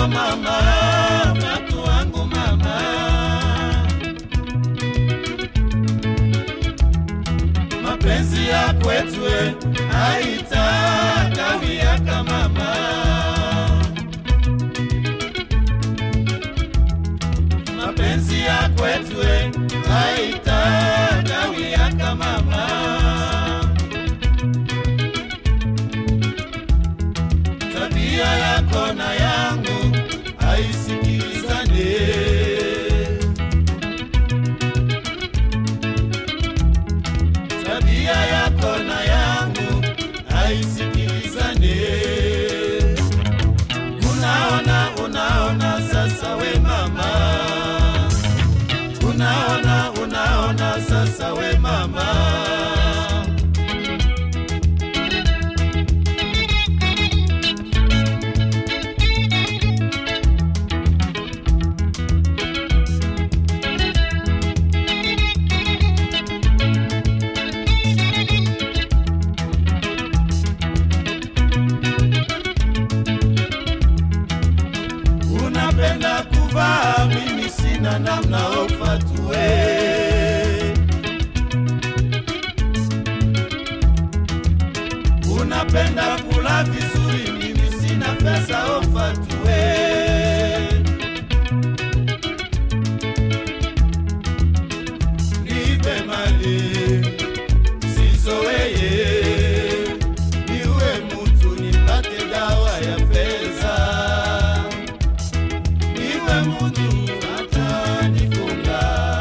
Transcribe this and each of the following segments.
wako mama, viatu wangu mama. Mapenzi ya kwetu eh, haitakawia mama. Mapenzi ya kwetu eh, haitakawia mama. tabia yako na yangu haisikilizane. Tabia yako na yangu haisikilizane. Unaona, unaona sasa we mama, unaona, unaona sasa we mama. unapenda kuvaa, mimi sina namna ofatue. Unapenda kula vizuri, mimi sina pesa ofatue. Nipe mali sizoweye, niwe mutu nipate dawa ya pesa niwe mutu atanifunga,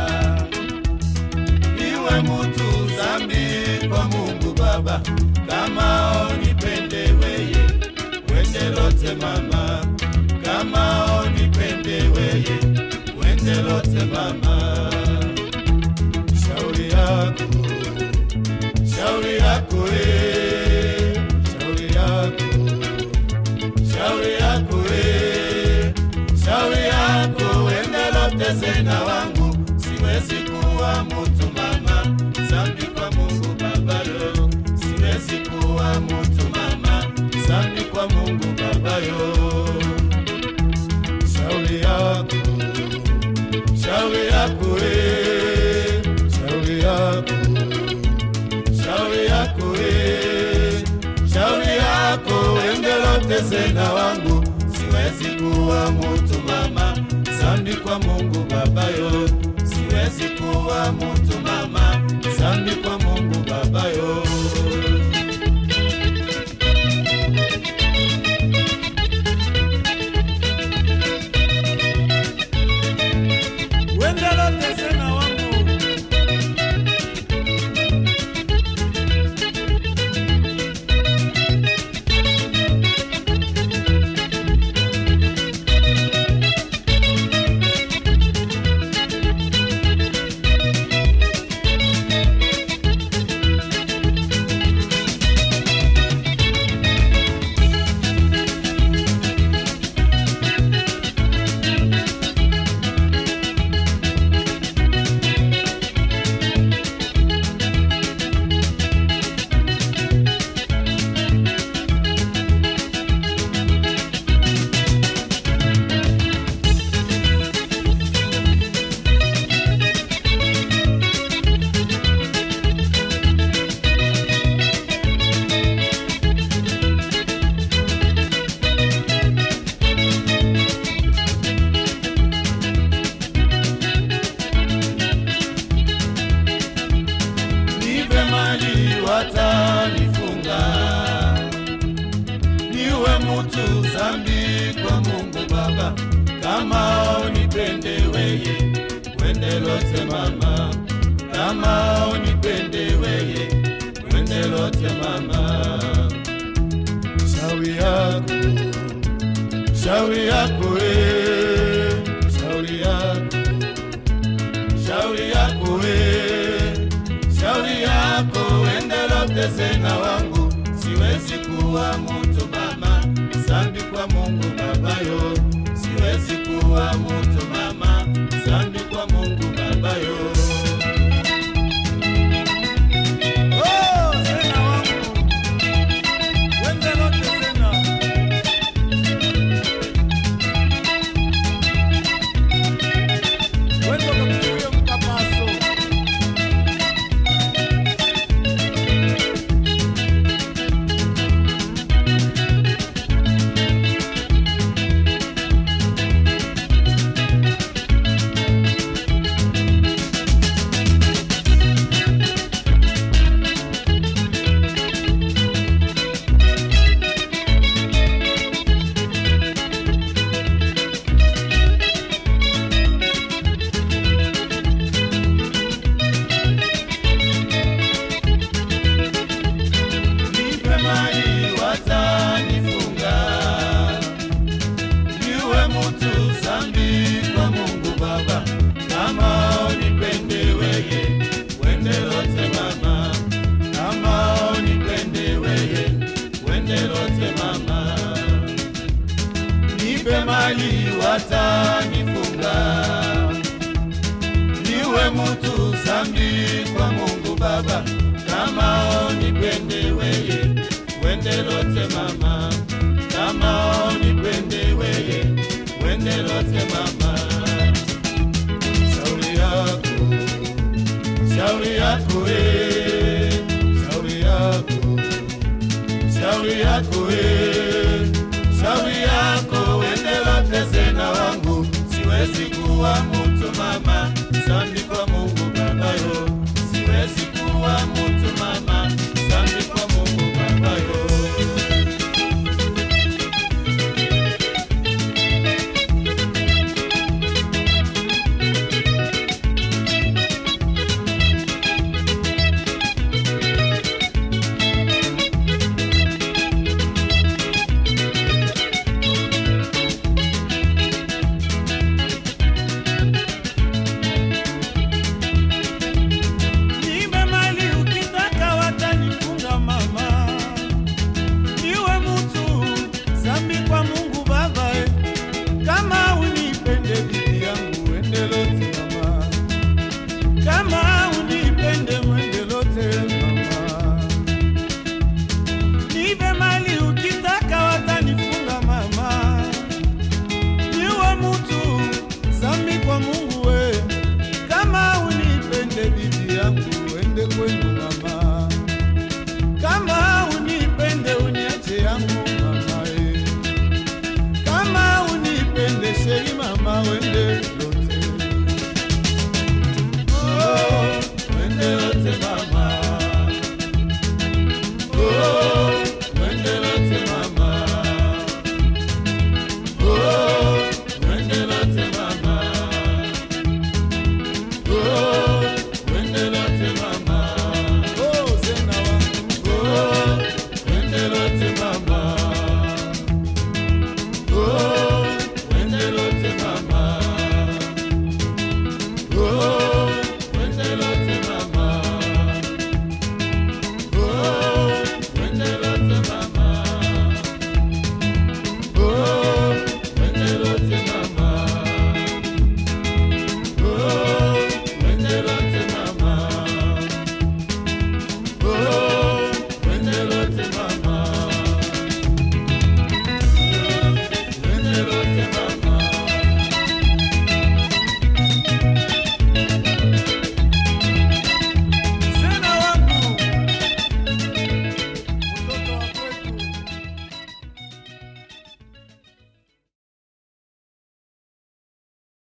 niwe mutu zambi kwa Mungu Baba, kama onipende weye wende lote mama, kama onipende weye wende lote mama, shauri yako shauri yako eh, shauri yako shauri yako we, shauri yako wende lote sena wangu, siwezi kuwa mutu mama, zambi kwa Mungu Baba yo, siwezi kuwa mutu mama, zambi kwa Mungu Baba yo. Shauri yako, shauri yako we, shauri yako shauri yako we, shauri yako endelote sena wangu, siwezi kuwa mutu mama, zambi kwa Mungu Baba yo, siwezi kuwa mutu mama, zambi kwa Mungu Baba yo. Wendelote sena wangu nipe mali watanifunga, niwe mutu zambi kwa Mungu Baba, kama unipende weye wende lote mama, kama unipende weye wende lote mama, shauri yako shauri yako we, shauri yako shauri yako we, shauri yako endelote sena wangu, siwezi kuwa mutu mama, zambi kwa Mungu Baba yo, siwezi kuwa mutu mama, zambi kwa Mungu Baba yo. Oh, sena wangu Wendelote sena zambi kwa Mungu Baba, kama onipende weye, wende lote mama, kama onipende weye, wende lote mama. Shauri yako, shauri yako eh, shauri yako, shauri yako eh, shauri yako, wende lote sena wangu, siwezi kuwa mtu mama, zambi kwa Mungu Baba yo, siwezi kuwa mtu mama, zambi kwa Mungu Baba yo. Nipe mali ukitaka watanifunga mama, niwe mtu zambi kwa Mungu Baba eh. Kama unipende bibi yangu ende lote mama, kama unipende mwende lote mama. Nipe mali ukitaka watanifunga mama, niwe mtu zambi kwa Mungu we, kama unipende bibi yangu